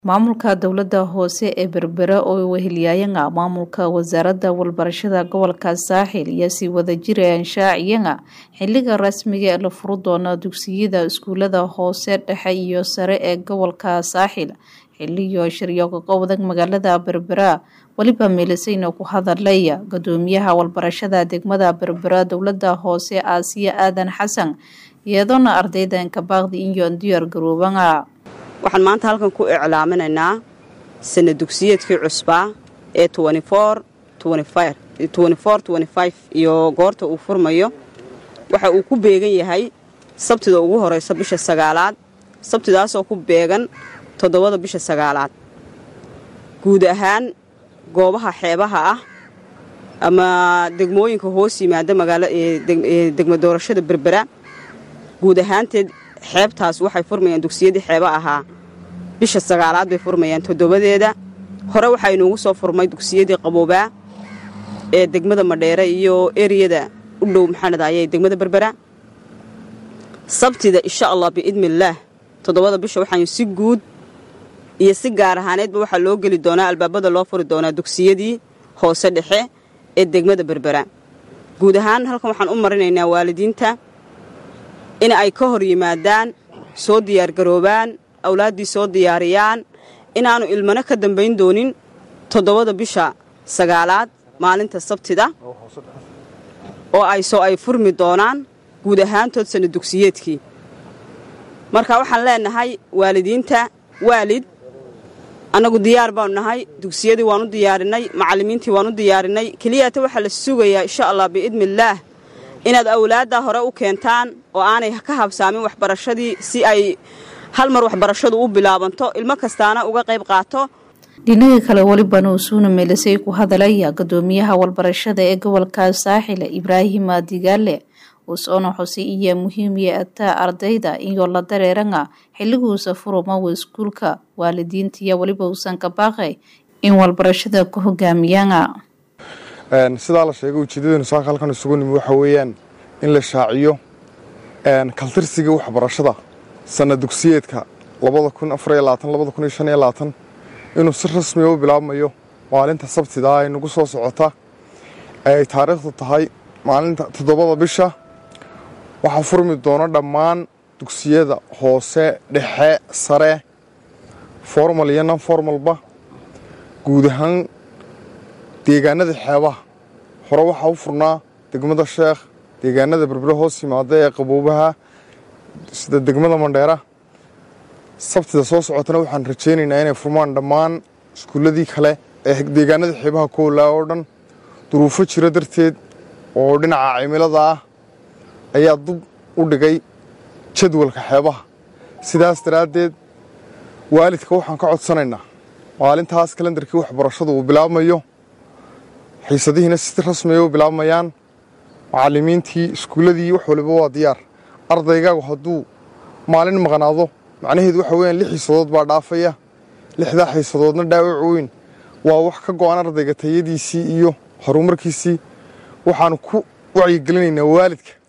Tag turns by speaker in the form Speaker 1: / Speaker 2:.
Speaker 1: Maamulka dowladda hoose ee Berbera oo weheliyayanga maamulka wasaaradda waxbarashada gobolka Saaxil iyo sii wada jireen shaaciyanga xiliga rasmiga ee la furi doono dugsiyada iskuulada hoose dhexe iyo sare ee gobolka Saaxil xiliyo shiryo ka wadag magaalada Berbera waliba meelasayna ku hadalaya gudoomiyaha waxbarashada degmada Berbera dowladda hoose Aasiya Aadan Xasan iyadoona ardaydan ka baaqdi iyo diyaar garoobanga
Speaker 2: waxaan maanta halkan ku iclaaminaynaa sana dugsiyeedkii cusbaa ee iyo goorta uu furmayo waxa uu ku beegan yahay sabtida ugu horeysa bisha sagaalaad sabtidaasoo ku beegan toddobada bisha sagaalaad guud ahaan goobaha xeebaha ah ama degmooyinka hoos yimaada magaalo ee degmo doorashada berbera guud ahaanteed xeebtaas waxay furmayaan dugsiyadii xeeba ahaa bisha sagaalaad bay furmayaan toddobadeeda hore waxaa inuugu soo furmay dugsiyadii qaboobaa ee degmada madheere iyo eriyada u dhow maxaanadaayee degmada berbera sabtida insha allah biidniillaah toddobada bisha waxaan si guud iyo si gaar ahaaneedba waxaa loo geli doonaa albaabada loo furi doonaa dugsiyadii hoose dhexe ee degmada berbera guud ahaan halkan waxaan u marinaynaa waalidiinta in ay ka hor yimaadaan soo diyaargaroobaan awlaaddii soo diyaariyaan inaannu ilmana ka dambayn doonin toddobada bisha sagaalaad maalinta sabtida oo ay soo ay furmi doonaan guud ahaantood sana dugsiyeedkii marka waxaan leenahay waalidiinta waalid annagu diyaar baanu nahay dugsiyadii waan u diyaarinay macallimiintii waan u diyaarinay keliyaata waxaa la sugayaa insha allah biidniillaah inaad awlaaddaa hore u keentaan oo aanay ka habsaamin waxbarashadii si ay hal mar waxbarashadu u bilaabanto ilmo kastaana uga qayb qaato
Speaker 1: dhinaga kale welibana usuuna meelasay ku hadalaya gudoomiyaha waxbarashada ee gobolka saaxil ibraahim digaale usoona xusay iyo muhiimiya ataa ardayda iyo la dareeranga xiliguusa furumawa iskuulka waalidiintiiyo weliba uusan ka baaqay in waxbarashada ku hogaamiyanga
Speaker 3: sidaa la sheegay ujeedadeenu saaka halkan isugu nimi waxa weeyaan in la shaaciyo kaltirsiga waxbarashada sana dugsiyeedka inuu si rasmiga u bilaabmayo maalinta sabtidaa ay nagu soo socota ee ay taariikhdu tahay maalinta toddobada bisha waxaa furmi doono dhammaan dugsiyada hoose dhexe sare formal iyo non formalba guud ahaan deegaanada xeebaha hore waxaa u furnaa degmada sheekh deegaanada berbere hoos yimaada ee qaboobaha sida degmada mandheera sabtida soo socotana waxaan rajaynaynaa inay furmaan dhammaan iskuulladii kale ee deegaanada xeebaha koolaa oo dhan duruufo jiro darteed oo dhinaca cimilada ah ayaa dub u dhigay jadwalka xeebaha sidaas daraaddeed waalidka waxaan ka codsanaynaa maalintaas kalendarkii waxbarashadu uu bilaabmayo xiisadihiina si rasmiga u bilaabmayaan macallimiintii iskuulladii wax waliba waa diyaar ardaygaagu hadduu maalin maqnaado macnaheedu waxa weyaan lix xiisadood baa dhaafaya lixdaa xiisadoodna dhaawac weyn waa wax ka go-an ardayga tayadiisii iyo horumarkiisii waxaanu ku wacyigelinaynaa waalidka